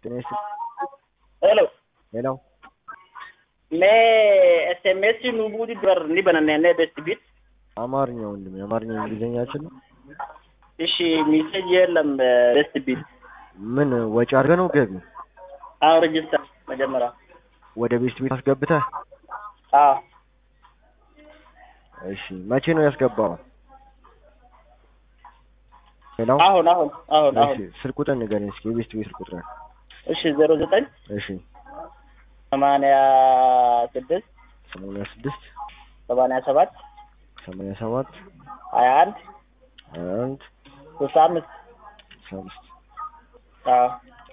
ጤና ይስጥ Hello. ሌላው Mee SMS nu buuti dur ni banannee best bit. አማርኛ ወንድም የአማርኛ እንግሊዝኛችን ነው። እሺ ሚሴጅ የለም ቤስት ቢት። ምን ወጪ አድርገህ ነው ገቢ አዎ ሬጅስተር መጀመሪያ። ወደ ቤስት ቤት አስገብተህ? አዎ እሺ መቼ ነው ያስገባው? ሌላው አሁን አሁን አሁን እሺ አሁን ስልክ ቁጥር ንገረኝ እስኪ የቤስት ቤት ስልክ ቁጥር። እሺ ዜሮ ዘጠኝ እሺ ሰማንያ ስድስት ሰማንያ ስድስት ሰማንያ ሰባት ሰማንያ ሰባት ሀያ አንድ ሀያ አንድ ስልሳ አምስት ስልሳ አምስት አዎ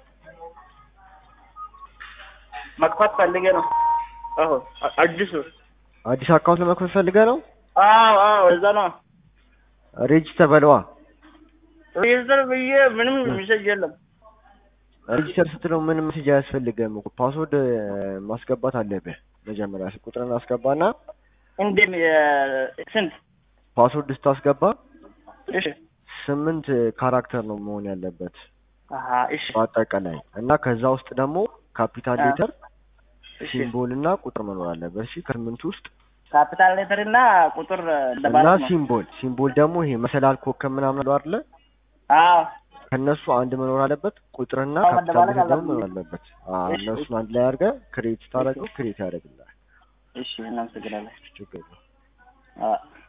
መክፈት ፈልጌ ነው። አሁን አ- አዲሱ አዲስ አካውንት ለመክፈት ፈልገህ ነው? አዎ አዎ እዛ ነው ሬጂስተር በለዋ። ሬጅስተር ብዬ ምንም ሚሴጅ የለም። ሬጂስተር ስትለው ምንም ሜሴጅ አያስፈልግም እኮ ፓስወርድ እ, ማስገባት አለብህ። መጀመሪያ ስልክ ቁጥርን አስገባና እንዴት የ- ስንት? ፓስወርድ ስታስገባ እሺ ስምንት ካራክተር ነው መሆን ያለበት አሀ እሺ በአጠቃላይ እና ከዛ ውስጥ ደግሞ ካፒታል አ- ሌተር እሺ ሲምቦል እና ቁጥር መኖር አለበት። እሺ ከስምንት ውስጥ ካፒታል ሌተር እና ቁጥር እና እንደማለት ነው። ሲምቦል ሲምቦል ደግሞ ይሄ መሰላል ኮከብ ምናምን አለው አይደለ? አዎ ከነሱ አንድ መኖር አለበት። ቁጥርና አዎ፣ ካፒታል መደባለቅ ሌተር ደግሞ አለበት። መኖር አለበት። አዎ እሺ፣ እነሱን አንድ ላይ አድርገህ ክሬት ስታደርገው ክሬት ያደርግልሃል። እሺ እናመሰግናለን። ችግር የለውም። አዎ